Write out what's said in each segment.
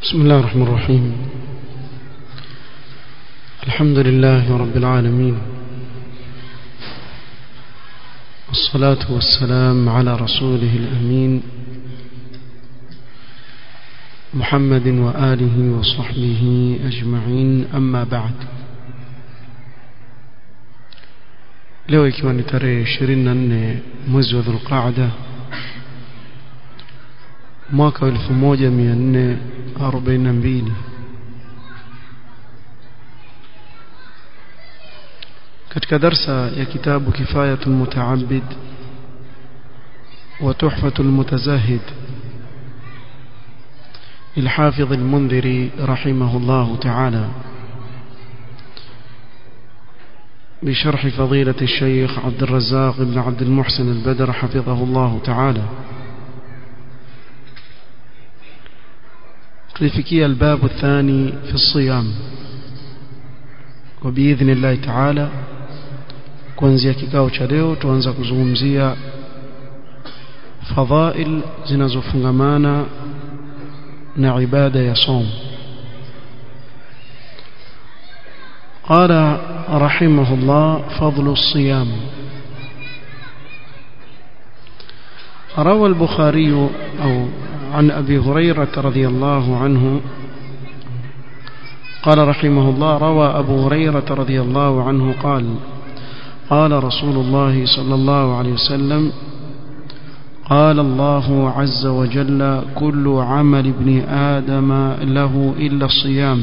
بسم الله الرحمن الرحيم الحمد لله رب العالمين والصلاة والسلام على رسوله الأمين محمد وآله وصحبه أجمعين أما بعد leo ikiwa ni tarehe 24 mwezi wa dhulqaada mwaka wa 1442 katika darsa ya kitabu kifayatul mutaabid wa tuhfatul mutazahid الحافظ المنذري رحمه الله تعالى بشرح فضيلة الشيخ عبد الرزاق بن عبد المحسن البدر حفظه الله تعالى tulifikia الباب الثاني في الصيام وبإذن الله تعالى kuanzia kikao cha leo tuanza kuzungumzia fadhail zinazofungamana na ibada ya som قال رحمه الله فضل الصيام روى البخاري أو عن أبي هريرة رضي الله عنه قال رحمه الله روى أبو هريرة رضي الله عنه قال قال رسول الله صلى الله عليه وسلم قال الله عز وجل كل عمل ابن آدم له إلا الصيام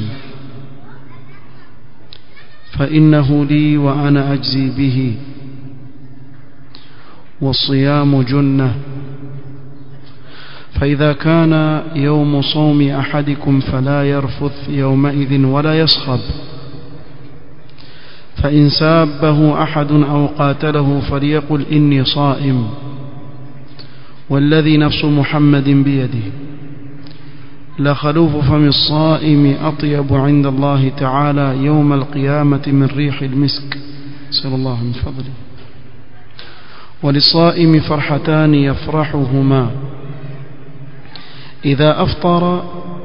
فإنه لي وأنا أجزي به والصيام جنة فإذا كان يوم صوم أحدكم فلا يرفث يومئذ ولا يصخب فإن سابه أحد أو قاتله فليقل إني صائم والذي نفس محمد بيده لخلوف فم الصائم أطيب عند الله تعالى يوم القيامة من ريح المسك سأل الله من فضله وللصائم فرحتان يفرحهما إذا أفطر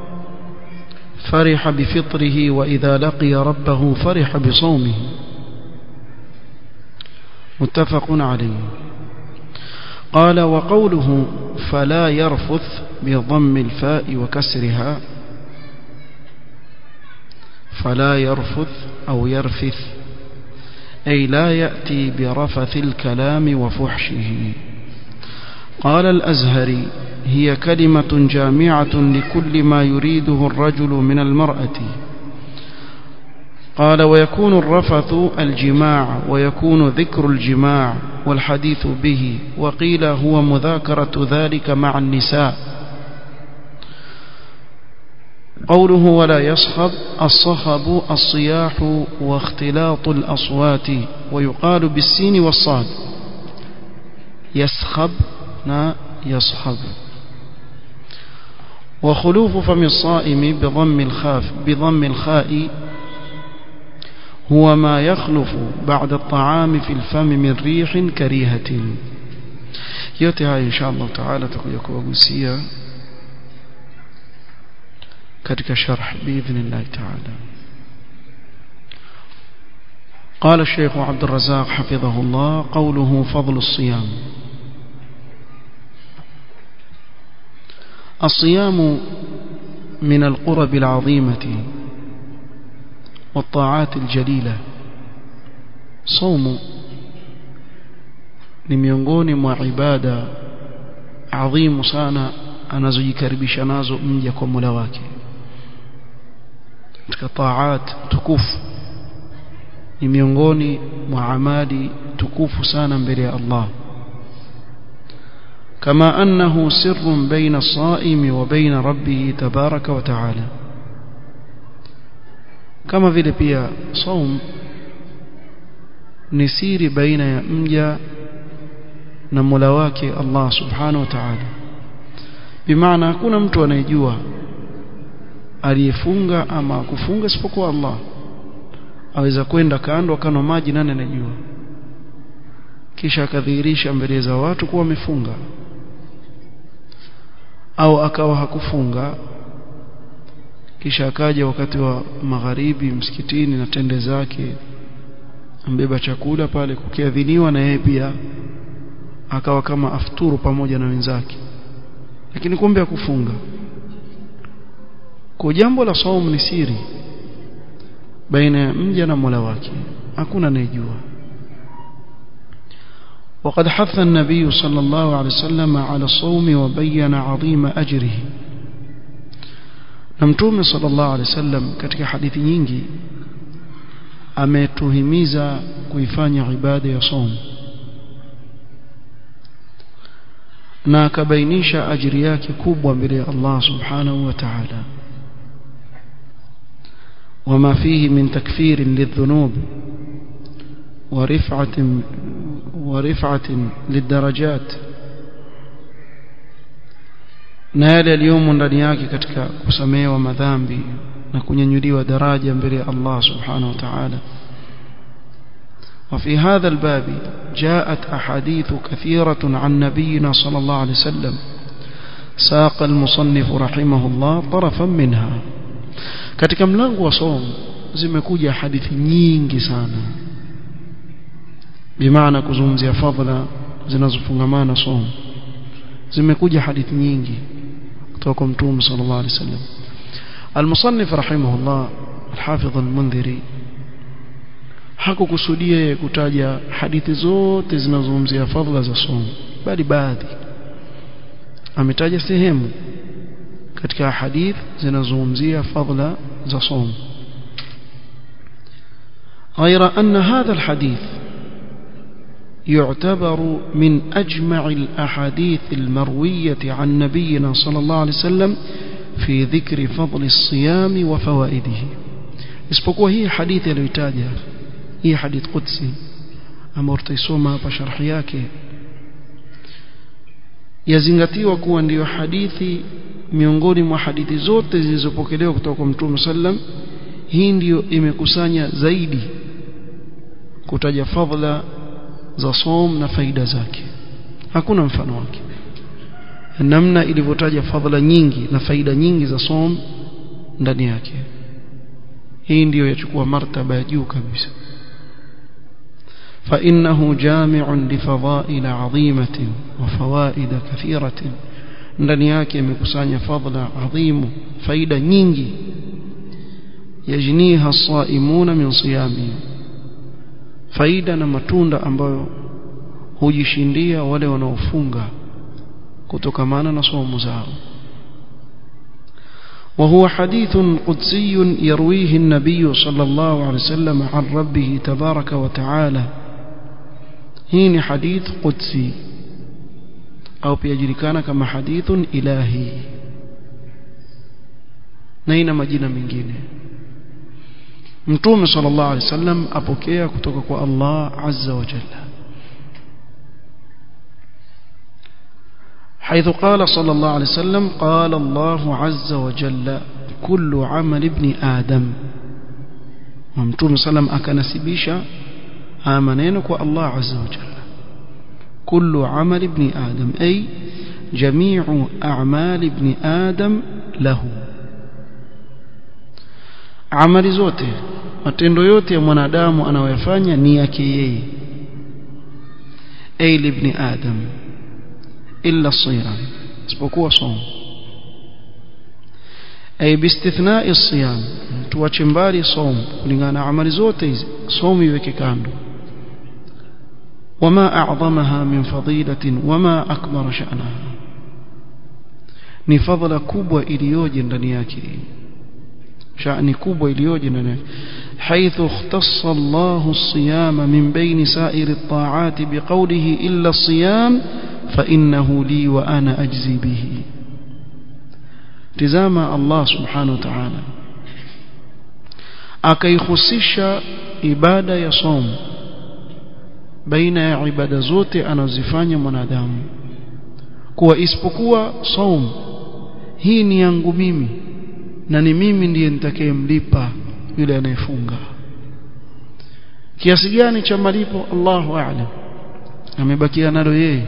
فرح بفطره وإذا لقي ربه فرح بصومه متفق عليه قال وقوله فلا يرفث بضم الفاء وكسرها فلا يرفث أو يرفث أي لا يأتي برفث الكلام وفحشه قال الأزهري هي كلمة جامعة لكل ما يريده الرجل من المرأة قال ويكون الرفث الجماع ويكون ذكر الجماع والحديث به وقيل هو مذاكرة ذلك مع النساء قوله ولا يصخب الصخب الصياح واختلاط الأصوات ويقال بالسين والصاد يسخب نا يصخب وخلوف فم الصائم بضم الخاف بضم الخاء هو ما يخلف بعد الطعام في الفم من ريح كريهة yote haya insha Allah taala tutakuja kuwagusia katika sharh biidhnillah taala قال الشيخ عبد الرزاق حفظه الله قوله فضل الصيام الصيام من القرب العظيمة والطاعات الجليلة صوم ni miongoni mwa ibada adhimu sana anazojikaribisha nazo mja kwa Mola wake katika taat tukufu ni miongoni mwa amali tukufu sana mbele ya Allah كما أنه سر بين الصائم وبين ربه تبارك وتعالى كما vile pia saum ni siri baina ya mja na Mola wake Allah subhanahu wa ta'ala bimaana hakuna mtu anayejua aliyefunga ama kufunga isipokuwa Allah aweza kwenda kando akano maji nani anajua kisha akadhihirisha mbele za watu kuwa amefunga au akawa hakufunga kisha akaja wakati wa magharibi msikitini na tende zake ambeba chakula pale kukiadhiniwa na yeye pia akawa kama afturu pamoja na wenzake lakini kumbe akufunga kwa jambo la saumu ni siri baina ya mja na Mola wake hakuna anayejua وقد حث النبي صلى الله عليه وسلم على الصوم وبين عظيم أجره نمتوم صلى الله عليه وسلم katika hadithi nyingi ametuhimiza kuifanya ibada ya saum na akabainisha ajiri yake kubwa mbele ya Allah subhanahu wa ta'ala وما فيه من تكفير للذنوب ورفعة ورفعة للدرجات na yale yaliyomo ndani yake katika kusamehewa madhambi na kunyanyuliwa daraja mbele ya Allah subhanahu wa ta'ala وفي هذا الباب جاءت أحاديث كثيرة عن نبينا صلى الله عليه وسلم ساق المصنف رحمه الله طرفا منها katika mlango wa somo zimekuja hadithi nyingi sana bimaana kuzungumzia fadhila zinazofungamana somo zimekuja hadithi nyingi kutoka kwa mtume sallallahu alaihi wasallam المصنف رحمه الله الحافظ المنذري hakukusudia kutaja hadithi zote zinazozungumzia fadhila za somo bali baadhi ametaja sehemu katika hadith zinazozungumzia fadhila za somo غير أن هذا الحديث يعتبر من أجمع الأحاديث المروية عن نبينا صلى الله عليه وسلم في ذكر فضل الصيام وفوائده isipokuwa hii hadithi aliyotaja hii hadith qudsi ambayo tutaisoma hapa sharhi yake yazingatiwa kuwa ndiyo hadithi miongoni mwa hadithi zote zilizopokelewa kutoka kwa Mtume sallam hii ndiyo imekusanya zaidi kutaja fadhila za som na faida zake hakuna mfano wake namna ilivyotaja fadhila nyingi na faida nyingi za som ndani yake hii ndiyo yachukua martaba ya juu kabisa فإنه جامع لفضائل عظيمة وفوائد كثيرة ndani yake imekusanya fadhila adhimu faida nyingi yajniha as-saimuna min siyami faida na matunda ambayo hujishindia wale wanaofunga kutokamana na somo zao وهو حديث قدسي يرويه النبي صلى الله عليه وسلم عن ربه تبارك وتعالى هين حديث قدسي au pia julikana kama hadithun ilahi na ina majina mengine mtume sallallahu alaihi wasallam apokea kutoka kwa Allah azza wa jalla حيث قال صلى الله عليه وسلم قال الله عز وجل كل عمل ابن آدم ومتوم صلى الله عليه وسلم أكنسبيشا آمنينك الله عز وجل كل عمل ابن آدم أي جميع أعمال ابن آدم له amali zote matendo yote ya mwanadamu anayoyafanya ni yake yeye ay ibn adam illa siyam isipokuwa somo ay biistithna'i as-siyam tuache mbali somo kulingana na amali zote hizi somo iweke kando وما أعظمها من فضيلة وما أكبر شأنها ni fadhila kubwa iliyoje ndani yake shani kubwa iliyoje ndani yake حيث اختص الله الصيام من بين سائر الطاعات بقوله إلا الصيام فإنه لي وأنا أجزي به تزام الله سبحانه وتعالى akaihusisha ibada ya somo baina ya ibada zote anazifanya mwanadamu kuwa isipokuwa saum hii ni yangu mimi na ni mimi ndiye nitakayemlipa yule anayefunga kiasi gani cha malipo Allahu a'lam amebakia nalo yeye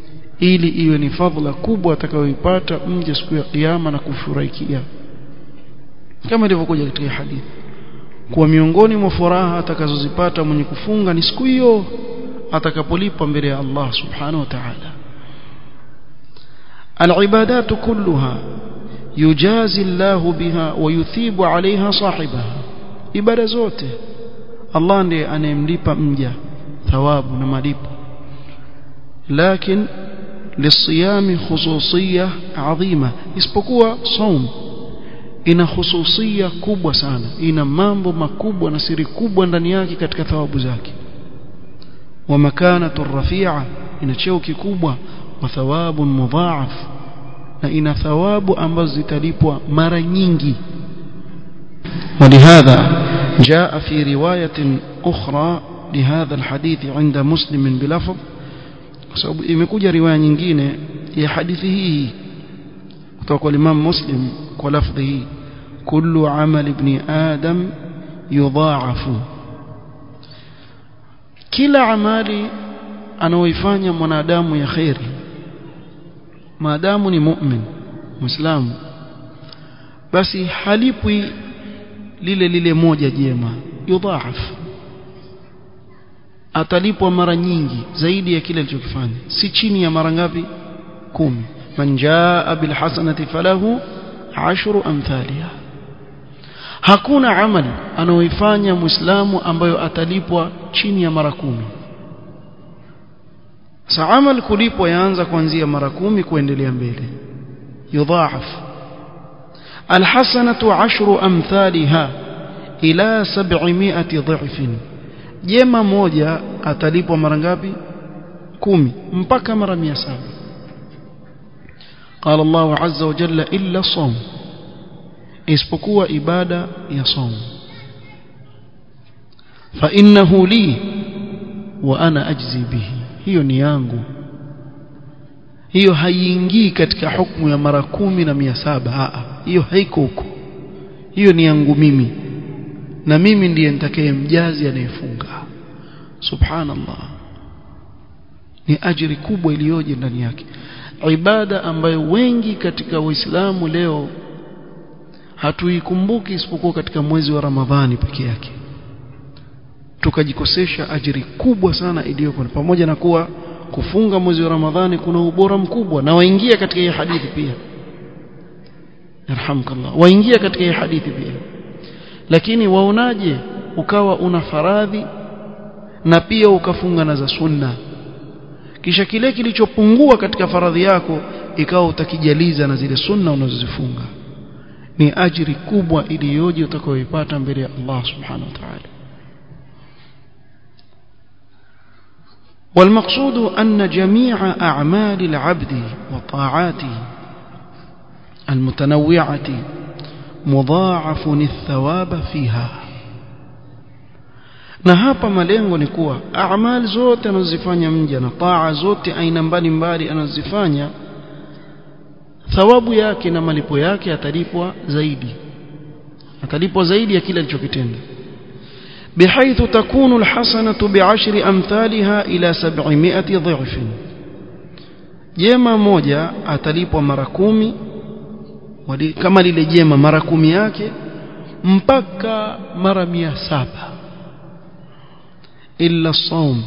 ili iwe ni fadhila kubwa atakayoipata mje siku ya kiyama na kufurahikia kama ilivyokuja katika hadithi kuwa miongoni mwa furaha atakazozipata mwenye kufunga ni siku hiyo atakapolipwa mbele ya Allah subhanahu wa ta'ala العبادات كلها يجازي الله بها ويثيب عليها صاحبها ibada zote Allah ndiye anayemlipa mja thawabu na malipo lakini للصيام خصوصية عظيمة isipokuwa saum ina hususia kubwa sana ina mambo makubwa na siri kubwa ndani yake katika thawabu zake wa makanatu rafi'a ina cheo kikubwa wa thawabun mudha'af na ina thawabu ambazo zitalipwa mara nyingi ولهذا جاء في رواية أخرى لهذا الحديث عند مسلم بلفظ sababu imekuja riwaya nyingine ya hadithi hii kutoka kwa Imam Muslim kwa lafdhi hii kullu amal ibn adam yudha'afu kila amali anaoifanya mwanadamu ya khairi maadamu ni mu'min muislamu basi halipwi lile lile moja jema yudha'af atalipwa mara nyingi zaidi ya kile alichokifanya si chini ya mara ngapi kumi man jaa bil hasanati falahu ashru amthaliha hakuna amali anaoifanya muislamu ambayo atalipwa chini ya mara kumi sa amal kulipwa yaanza kuanzia mara kumi kuendelea mbele yudhaaf alhasanatu ashru amthaliha ila 700 dhifin jema moja atalipwa mara ngapi kumi mpaka mara 700 قال الله عز وجل إلا الصوم isipokuwa ibada ya somo fa innahu li wa ana ajzi bihi hiyo ni yangu hiyo haiingii katika hukumu ya mara kumi na mia saba hiyo haiko huko hiyo ni yangu mimi na mimi ndiye nitakaye mjazi anayefunga subhanallah ni ajiri kubwa iliyoje ndani yake ibada ambayo wengi katika waislamu leo hatuikumbuki isipokuwa katika mwezi wa Ramadhani peke yake tukajikosesha ajiri kubwa sana iliyoko pamoja na kuwa kufunga mwezi wa Ramadhani kuna ubora mkubwa na waingia katika hii hadithi pia yarhamkallah waingia katika hii hadithi pia lakini waonaje ukawa una faradhi na pia ukafunga na za sunna kisha kile kilichopungua katika faradhi yako ikawa utakijaliza na zile sunna unazozifunga ni ajiri kubwa iliyoje utakayoipata mbele ya Allah subhanahu wa ta'ala والمقصود أن جميع أعمال العبد وطاعاته المتنوعة مضاعف الثواب فيها na hapa malengo ni kuwa amali zote anazozifanya mja na taa zote aina mbalimbali anazozifanya thawabu yake na malipo yake atalipwa zaidi atalipwa zaidi ya kile alichokitenda بحيث تكون الحسنة بعشر أمثالها إلى سبعمائة ضعف jema moja atalipwa mara kumi kama lile jema mara kumi yake mpaka mara mia saba إلا الصوم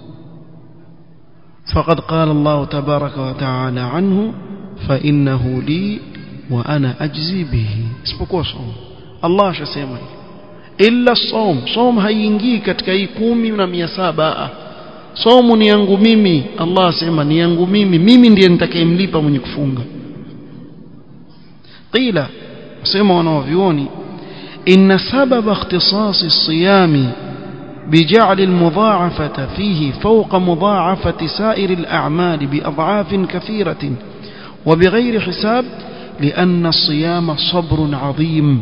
فقد قال الله تبارك وتعالى عنه فإنه لي وأنا أجزي به isipokuwa صوم Allah ashasema illa som som haingii katika hii kumi na mia saba somu ni yangu mimi Allah asema ni yangu mimi mimi ndiye nitakayemlipa mwenye kufunga qila sema wanaovioni inna sababa ikhtisasi الصيام بجعل المضاعفة فيه فوق مضاعفة سائر الأعمال بأضعاف كثيرة وبغير حساب لأن الصيام صبر عظيم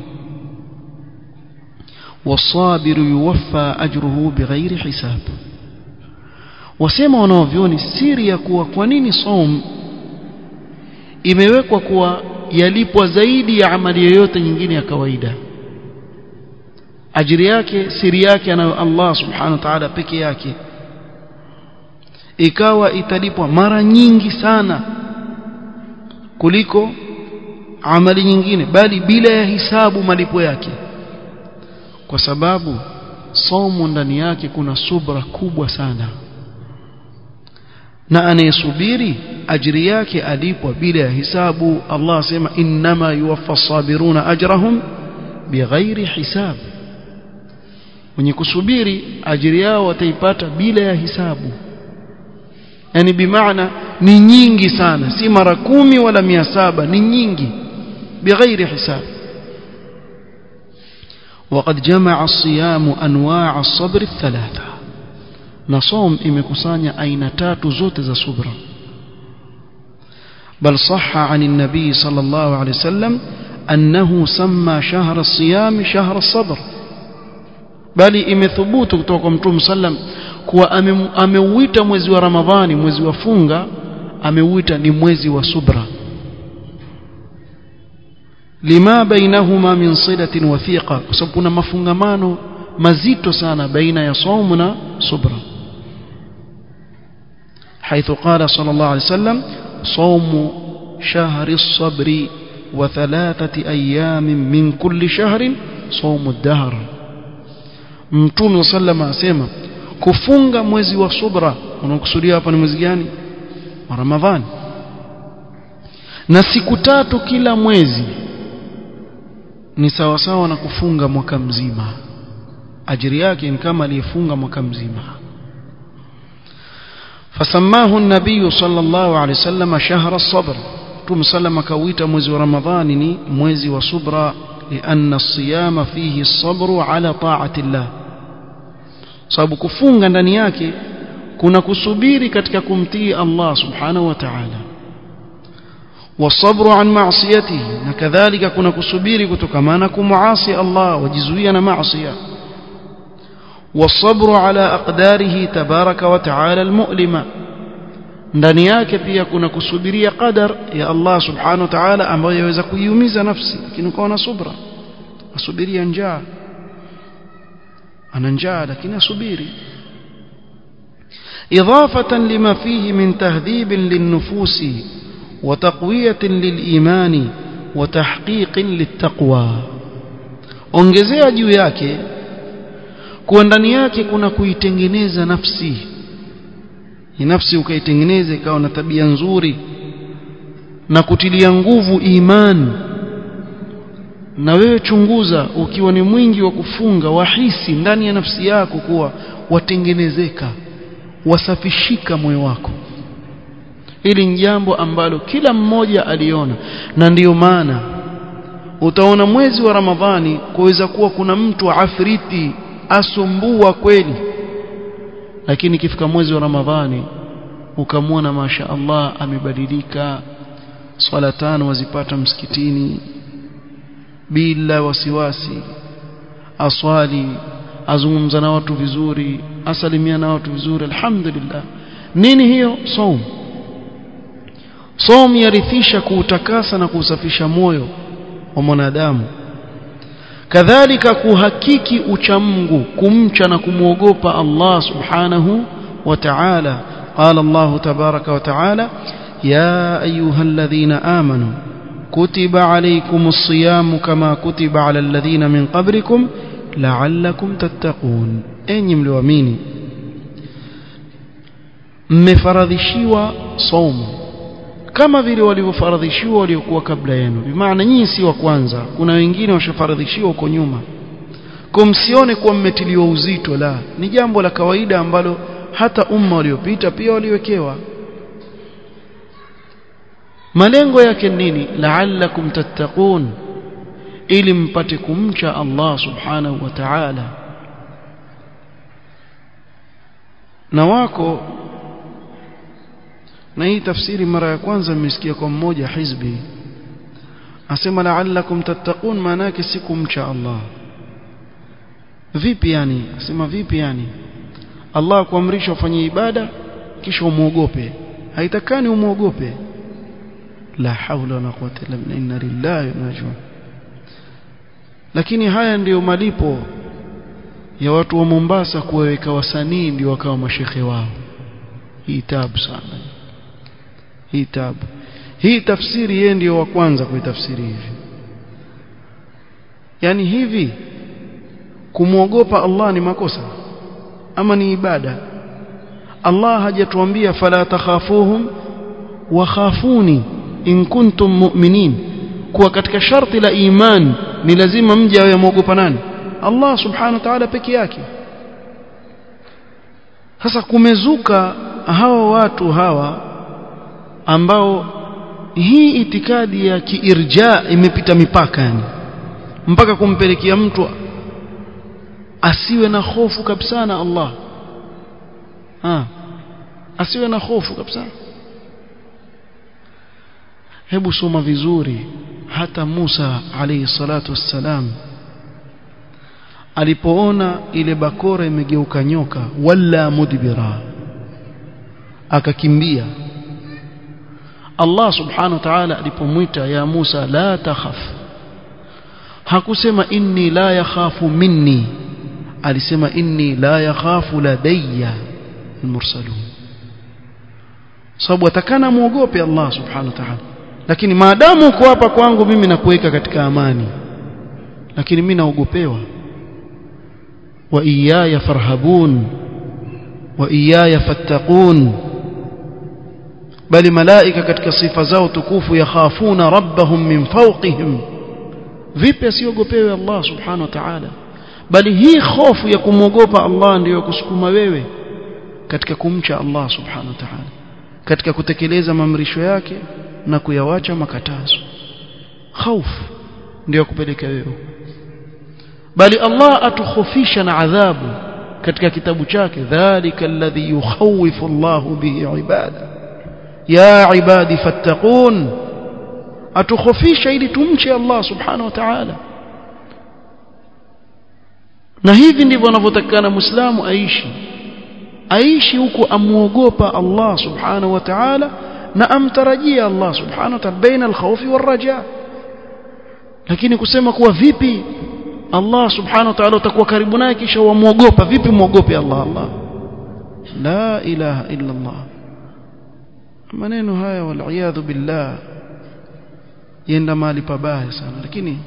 والصابر يوفى أجره بغير حساب wasema wanaovyoni siri ya kuwa kwa nini som imewekwa kuwa yalipwa zaidi ya amali yoyote nyingine ya kawaida ajiri yake siri yake anayo Allah subhanahu wa ta'ala peke yake ikawa italipwa mara nyingi sana kuliko amali nyingine bali bila ya hisabu malipo yake kwa sababu somo ndani yake kuna subra kubwa sana na anayesubiri ajiri yake alipwa bila ya hisabu Allah asema innama yuwaffa sabiruna ajrahum bighairi hisab wenye kusubiri ajiri yao wataipata bila ya hisabu yani bimaana ni nyingi sana si mara kumi wala mia saba ni nyingi bighairi hisab وقد جمع الصيام انواع الصبر الثلاثه نصوم imekusanya aina tatu zote za subra بل صح عن النبي صلى الله عليه وسلم أنه سمى شهر الصيام شهر الصبر bali imethubutu kutoka kwa mtume sallam kuwa ameuita mwezi wa ramadhani mwezi wa funga ameuita ni mwezi wa subra lima bainahuma min silatin wathiqa kwa sababu kuna mafungamano mazito sana baina ya saumu na subra حيث قال صلى الله عليه وسلم صوم شهر الصبر وثلاثة أيام من كل شهر صوم الدهر mtume sallama asema kufunga mwezi wa subra unakusudia hapa ni mwezi gani wa ramadhani na siku tatu kila mwezi ni sawa sawa na kufunga mwaka mzima ajiri yake ni kama aliyefunga mwaka mzima فسماه النبي صلى الله عليه وسلم شهر الصبر ثم سلم كويت mwezi wa ramadhani ni mwezi wa subra لأن الصيام فيه الصبر على طاعة الله sababu kufunga ndani yake kuna kusubiri katika kumtii Allah subhanahu wa ta'ala والصبر عن معصيته وكذلك كنا كسبيري كتكمانا كمعاصي الله وجزوينا معصية والصبر على أقداره تبارك وتعالى المؤلمة ndani yake pia kuna kusubiria qadar ya Allah subhanahu wa ta'ala ambayo yaweza kuiumiza nafsi lakini ukawa na subra asubiria njaa ana njaa lakini asubiri إضافة لما فيه من تهذيب للنفوس وتقوية للإيمان وتحقيق للتقوى ongezea juu yake kuwa ndani yake kuna kuitengeneza nafsi nafsi ukaitengeneza ikawa na tabia nzuri na kutilia nguvu imani na wewe chunguza ukiwa ni mwingi wa kufunga wahisi ndani ya nafsi yako kuwa watengenezeka wasafishika moyo wako hili ni jambo ambalo kila mmoja aliona na ndiyo maana utaona mwezi wa Ramadhani kuweza kuwa kuna mtu afriti asumbua kweli lakini ikifika mwezi wa Ramadhani ukamwona masha Allah amebadilika swala tano wazipata msikitini bila wasiwasi aswali azungumza na watu vizuri asalimia na watu vizuri alhamdulillah nini hiyo saum saum yarithisha kuutakasa na kuusafisha moyo wa mwanadamu kadhalika kuhakiki uchamungu kumcha na kumwogopa Allah subhanahu wa ta'ala قال الله تبارك وتعالى يا أيها الذين آمنوا كتب عليكم الصيام كما كتب على الذين من قبلكم لعلكم تتقون أين ملوامين mmefaradhishiwa saumu kama vile walivyofaradhishiwa waliokuwa kabla yenu bimaana nyinyi si wa kwanza kuna wengine washafaradhishiwa huko nyuma kwa msione kuwa mmetiliwa uzito la ni jambo la kawaida ambalo hata umma waliopita pia waliwekewa malengo yake nini la'allakum tattaqun ili mpate kumcha Allah subhanahu wa ta'ala na wako na hii tafsiri mara ya kwanza nimesikia kwa mmoja hizbi asema la'allakum tattaqun maana yake si kumcha Allah vipi yani asema vipi yani Allah kuamrisha ufanye ibada kisha umuogope haitakani umuogope la haula wala quwwata illa billah inna lillahi wa inna ilaihi lakini haya ndiyo malipo ya watu wa Mombasa kuwaweka wasanii ndio wakawa mashekhe wao hii tabu sana hii tabu hii tafsiri yeye ndiyo wa kwanza kuitafsiri hivi yani hivi kumwogopa Allah ni makosa ama ni ibada Allah hajatuambia fala takhafuhum wa khafuni in kuntum mu'minin kuwa katika sharti la iman ni lazima mje awe mwogopa nani Allah subhanahu wa ta'ala peke yake sasa kumezuka hawa watu hawa ambao hii itikadi ya kiirja imepita mipaka yani mpaka kumpelekea mtu asiwe na hofu kabisa na Allah ha. asiwe na hofu kabisa hebu soma vizuri hata Musa alayhi salatu wassalam alipoona ile bakora imegeuka nyoka wala mudbira akakimbia Allah subhanahu wa ta'ala alipomwita ya Musa la takhaf hakusema inni la yakhafu minni alisema inni la yakhafu ladayya almursalun sababu atakana muogope Allah subhanahu wa ta'ala lakini maadamu uko hapa kwangu mimi nakuweka katika amani lakini mimi naogopewa wa iyaya farhabun wa iyaya fattaqun bali malaika katika sifa zao tukufu yakhafuna rabbahum min fawqihim vipi asiogopewe Allah subhanahu wa ta'ala bali hii hofu ya kumwogopa Allah ndiyo kusukuma wewe katika kumcha Allah subhanahu wa ta'ala katika kutekeleza maamrisho yake na kuyawacha makatazo hofu ndiyo kupeleka wewe bali Allah atukhofisha na adhabu katika kitabu chake dhalika alladhi yukhawifu Allah bihi ibada ya ibadi fattaqun atukhofisha ili tumche Allah subhanahu wa ta'ala na hivi ndivyo anavyotakana muislamu aishi aishi huku amuogopa Allah subhanahu wa ta'ala na amtarajia Allah subhanahu wa ta'ala baina al-khawfi war-raja lakini kusema kuwa vipi Allah subhanahu wa ta'ala utakuwa karibu naye kisha wamuogopa vipi muogope Allah Allah la ilaha illa Allah maneno haya wal billah yenda mahali pabaya sana lakini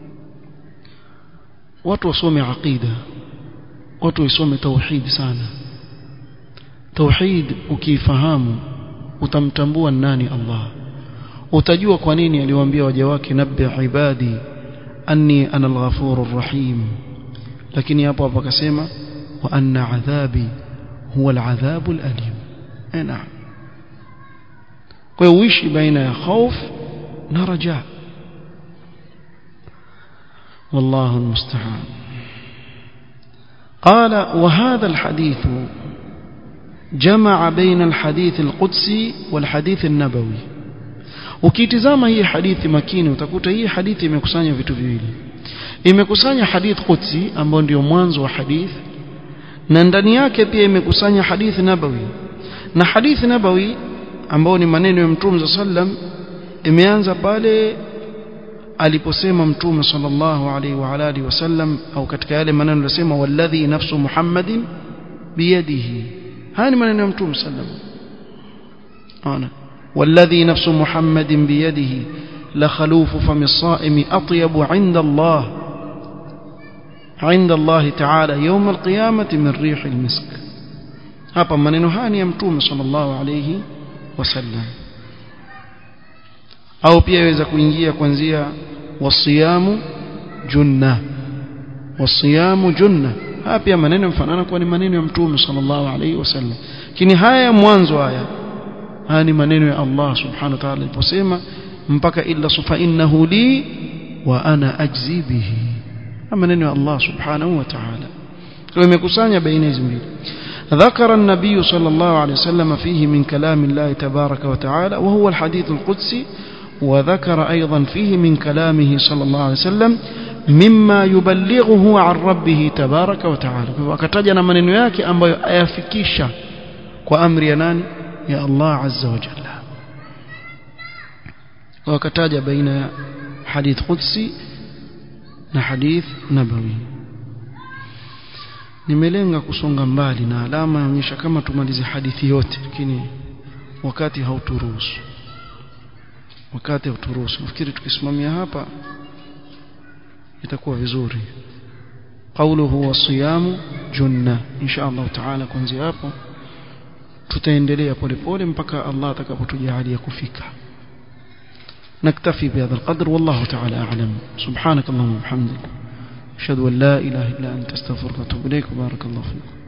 watu wasome aqida watu wasome tauhid sana tauhid ukifahamu utamtambua nani Allah utajua kwa nini aliwaambia waja wake nabbi ibadi anni ana al-ghafurur rahim lakini hapo hapo akasema wa anna adhabi huwa al-adhabu al-alim eh naam kwa hiyo uishi baina ya khauf na raja والله المستعان قال وهذا الحديث جمع بين الحديث القدسي والحديث النبوي ukitizama hii hadithi makini utakuta hii hadithi imekusanya vitu viwili imekusanya hadith qudsi ambayo ndio mwanzo wa hadith na ndani yake pia imekusanya hadith nabawi na hadith nabawi ambao ni maneno ya mtume sallam imeanza pale aliposema mtume sallallahu alaihi wa alihi wasallam au katika yale maneno aliyosema walladhi nafsu muhammadin biyadihi haya ni maneno ya mtume sallam ona والذي نفس محمد بيده لخلوف فم الصائم أطيب عند الله عند الله تعالى يوم القيامة من ريح المسك hapa maneno haya ni ya mtume sallallahu alayhi wasallam au pia yaweza kuingia kuanzia wasiyamu junna wasiyamu junna haya pia maneno mfanana kwa ni maneno ya mtume sallallahu alayhi wasallam lakini haya ya mwanzo haya haya ni maneno ya Allah subhanahu wa ta'ala aliposema mpaka illa sufa innahu li wa ana ajzi bihi maneno ya Allah subhanahu wa ta'ala kwa imekusanya baina hizi mbili ذكر النبي صلى الله عليه وسلم فيه من كلام الله تبارك وتعالى وهو الحديث القدسي وذكر أيضا فيه من كلامه صلى الله عليه وسلم مما يبلغه عن ربه تبارك وتعالى وكتجنا من yake ambayo ayafikisha kwa amri ya nani ya Allah azza wa jalla wakataja baina hadith qudsi na hadith nabawi nimelenga kusonga mbali na alama inaonyesha kama tumalize hadithi yote lakini wakati hauturuhusu wakati uturuhusu nafikiri tukisimamia hapa itakuwa vizuri قوله والصيام جنة إن شاء الله تعالى kuanzia hapo tutaendelea polepole mpaka Allah atakapotujalia kufika نكتفي بهذا القدر والله تعالى أعلم سبحانك اللهم وبحمدك أشهد أن لا إله إلا أنت استغفرك وأتوب إليك وبارك الله فيكم